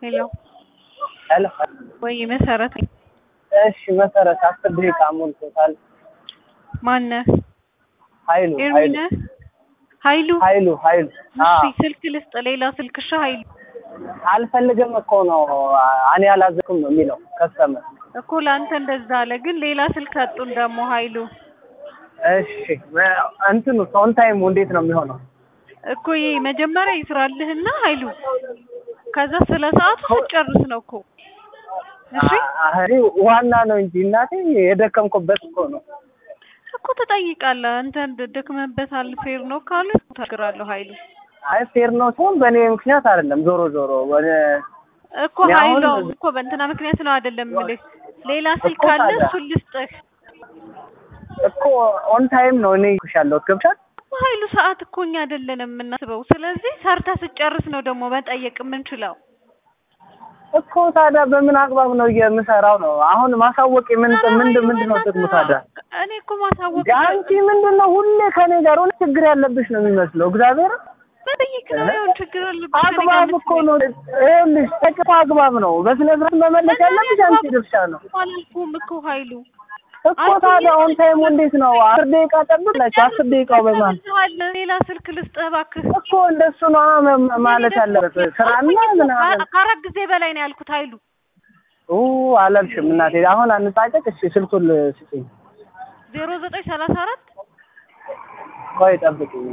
ሄሎ ሄሎ ወይ መሰረት እሺ መሰረት አስር ደቂቃ ሞልቶታል። ማነህ? ኃይሉ ኤርሚ ኃይሉ ነህ? ኃይሉ ኃይሉ ኃይሉ እሺ አዎ ስልክ ልስጥ። ሌላ ስልክሽ ኃይሉ አልፈልግም እኮ ነው እኔ አላዘኩም ነው የሚለው ከስተመር። እኮ ለአንተ እንደዛ አለ፣ ግን ሌላ ስልክ ሰጡን ደግሞ ኃይሉ እሺ እንትኑ ኦን ታይሙ እንዴት ነው የሚሆነው? እኮ ይሄ መጀመሪያ ይስራልህና ኃይሉ ከዛ ስለ ሰዓቱ ስትጨርስ ነው እኮ እሺ አህሪ ዋና ነው እንጂ እናቴ የደከምኩበት እኮ ነው። እኮ ትጠይቃለህ። አንተ ደክመህበታል ፌር ነው ካሉ ተግራለሁ ኃይሉ አይ ፌር ነው ሲሆን በእኔ ምክንያት አይደለም። ዞሮ ዞሮ ወደ እኮ እኔ አሁን- ኃይሉ እኮ በእንትና ምክንያት ነው አይደለም የምልህ። ሌላ ስልክ እኮ አለ ታዲያ። እሱን ልስጥህ። እኮ ኦን ታይም ነው እኔ እልኩሽ ያለሁት ገብሻል? እኮ ኃይሉ ሰዓት እኮ እኛ አይደለንም የምናስበው። ስለዚህ ሰርታ ስጨርስ ነው ደግሞ መጠየቅ የምንችለው። እኮ ታዲያ በምን አግባብ ነው የምሰራው ነው? አሁን ማሳወቅ ምን ኧረ ምንድን ኃይሉ ምንድን ነው ጥቅሙ በእናትህ ታዲያ? እኔ እኮ ማሳወቅ አንቺ ምንድን ነው ሁሌ ከኔ ጋር ሆነ ችግር ያለብሽ ነው የሚመስለው። እግዚአብሔር መጠየቅ ነው ይሁን ችግር አለብህ ከእኔ ጋር አግባብ እኮ ነው። ይኸውልሽ ተቅፎ አግባብ ነው። በስነ ስርዓት መመለስ ያለብሽ አንቺ ድርሻ ነው አላልኩም እኮ ኃይሉ እኮ ታዲያ ኦን ታይሙ እንዴት ነው? አስር ደቂቃ ጠብቅላችሁ አስር ደቂቃው በማን ሌላ ስልክ ልስጥህ እባክህ። እኮ እንደሱ ነው መ- ማለት ያለበት ስራና ምናምን ከአራት ጊዜ በላይ ነው ያልኩት ኃይሉ ኡ አላልሽም እናቴ። አሁን አንጣጨቅ። እሺ ስልኩን ስጪኝ። ዜሮ ዘጠኝ ሰላሳ አራት ቆይ ጠብቂኝ።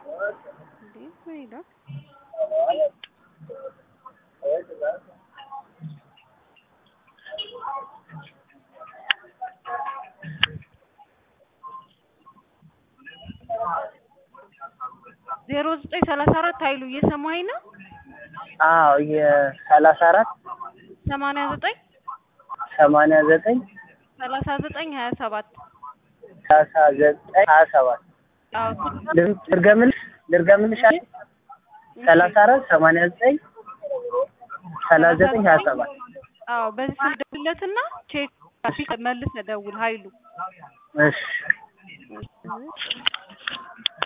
ዜሮ ዘጠኝ ሰላሳ አራት ኃይሉ እየሰማኸኝ ነው? አዎ የሰላሳ አራት ሰማንያ ዘጠኝ ሰማንያ ዘጠኝ ሰላሳ ዘጠኝ ሀያ ሰባት ሰላሳ ዘጠኝ ሀያ ሰባት አዎ ልርገምልሽ ልርገምልሽ አይደል? ሰላሳ አራት ሰማንያ ዘጠኝ ሰላሳ ዘጠኝ ሀያ ሰባት አዎ በዚህ ስልክ ደውልለትና ቼክ መልሰህ ደውል ኃይሉ እሺ